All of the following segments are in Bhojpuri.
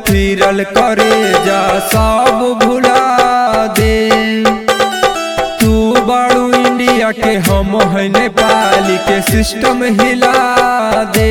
फिरल करे जा सब भुला दे तू बड़ू इंडिया के हम है नेपाली के सिस्टम हिला दे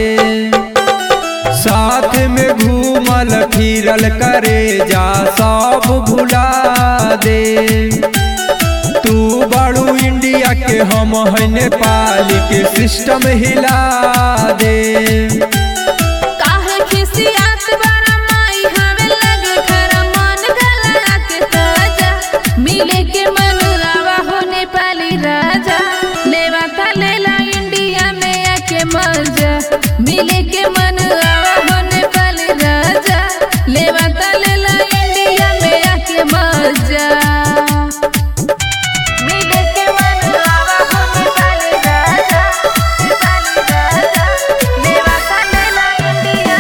साथ में घूमल फिरल करे जा सब भुला दे तू बड़ू इंडिया के हम है नेपाली के सिस्टम हिला दे काहे खिसियात बारा माई हवे लगे खरा मन गला के ताजा मिले के मन आवा हो नेपाली राजा लेवा का लेला इंडिया में आके मजा मिले के मन आवा हो नेपाली राजा लेवा का लेला इंडिया में आके मजा मिले के मन आवा हो नेपाली राजा नेपाली राजा लेवा का लेला इंडिया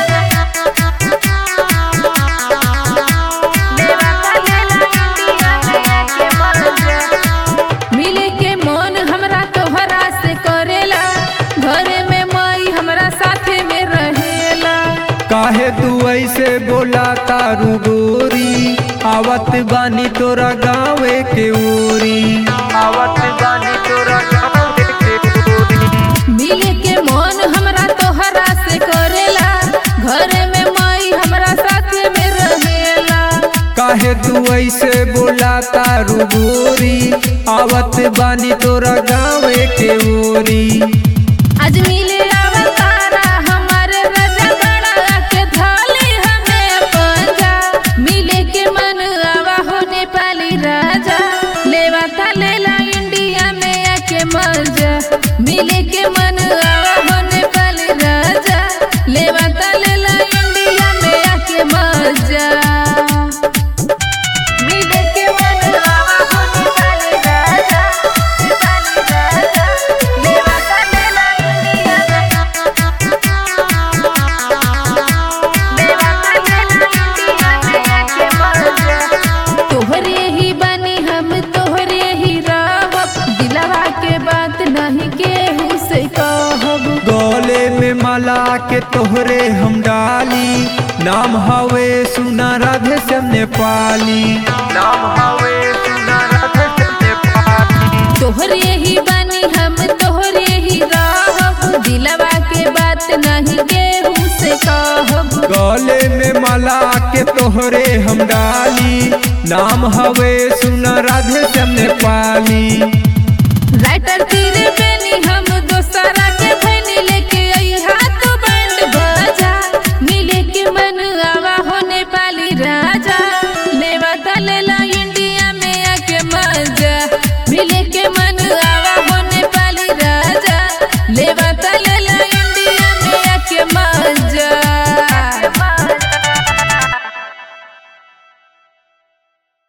लेवा का लेला इंडिया में आके मजा मिले के मन हमरा तोहरा से करेला घरे में माई हमरा साथे में रहेला काहे तू ऐसे बोला तारू गोरी आवत बानी तोरा गाँवे के ओरी आवत बानी तोरा गाँवे के ओरी मिले के मन हमरा तोहरा से करेला घरे में माई हमरा साथे में रहेला काहे तू ऐसे बोला तारू गोरी आवत बानी तोरा गाँवे के ओरी आज मिले अवतारा हमारे राजा गड़ा के थाली हमें पंजा मिले के मन आवा हो नेपाली राजा लेवा का लेला इंडिया में आके मजा मिले के मन आवा हो नेपाली राजा लेवा का लेला इंडिया में आके मजा मिले के मन आवा हो नेपाली राजा नेपाली राजा लेवा का लेला इंडिया लेवा का लेला इंडिया में आके मजा तोहरे ही बनी हम तोहरे ही रहब दिलवा के बात नहीं केहू से कहब गले में माला के तोहरे हम डाली नाम हवे सुना राधे श्याम नेपाली नाम हवे सुना राधे श्याम नेपाली तोहरे ही बनी हम तोहरे ही रहब दिलवा के बात नहीं केहू से कहब गले में माला के तोहरे हम डाली नाम हवे सुना राधे श्याम नेपाली राइटर तेरे पे